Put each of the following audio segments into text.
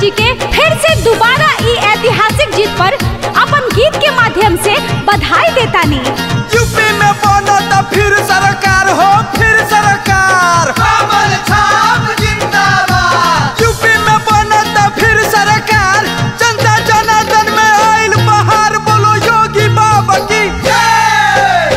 जी के फिर से दोबारा ई ऐतिहासिक जीत पर अपन गीत के माध्यम से बधाई देतानी यूपी में बनता फिर सरकार हो फिर सरकार कमल छाप जिंदाबाद यूपी में बनता फिर सरकार जनता जनार्दन में आइल बहार बोलो योगी बाबा की जय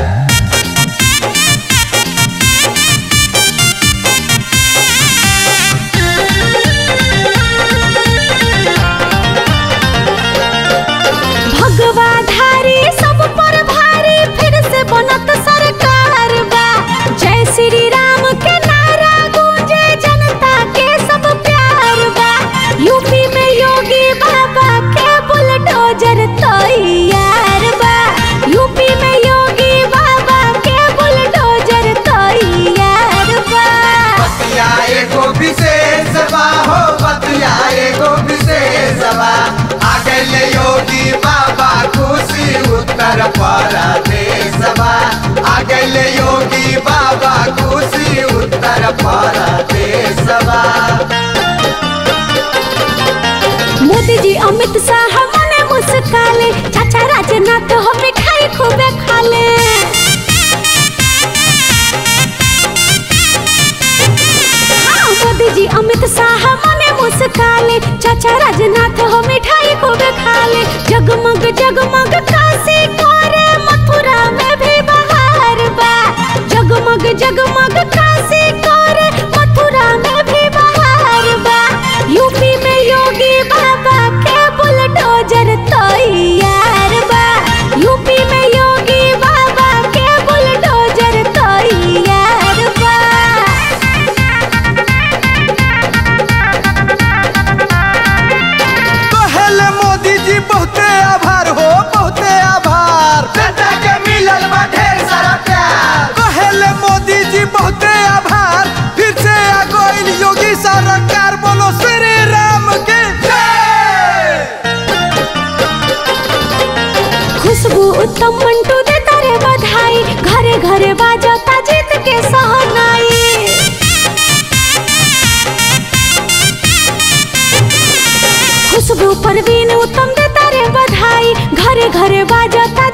भगवाधारी सब पर भारी फिर से बनत सरकार बा जय श्री राम के नारा गूंजे जनता के सब प्यार बा यूपी में योगी बाबा के बुलडोजर तैयार बा यूपी में योगी बाबा के बुलडोजर तैयार बा बतिया एगो विशेष बा हो बतिया एगो विशेष बा आ गइले योगी बाबा खुशी उत्तर प्रदेश बा आ गइले योगी बाबा खुशी उत्तर प्रदेश बा मोदी जी अमित शाह मने मुस्काले चाचा राजनाथ हो मिठाई खूबे खाले हाँ, मोदी जी अमित शाह मने मुस्काले चाचा राजनाथ हो मिठाई खूबे खाले जगमग जगमग काशी करे मथुरा में भी बहार बा जगमग जगमग काशी करे मथुरा में भी बहार बा यूपी में योगी बाबा के बुलडोजर तैयार बा यूपी में योगी बाबा के बुलडोजर तैयार बा कहले मोदी जी बहुते आभार हो बहुते आभार जनता के मिलल बा ढेर सारा प्यार कहले मोदी जी बहुते आभार फिर से आ गइल योगी सरकार बोलो श्री राम के जय खुशबू उत्तम मंटू दे तारे बधाई घरे घरे बाजता जीत के सहनाई खुशबू परवीन उत्तम दे तारे बधाई घरे घरे बाजता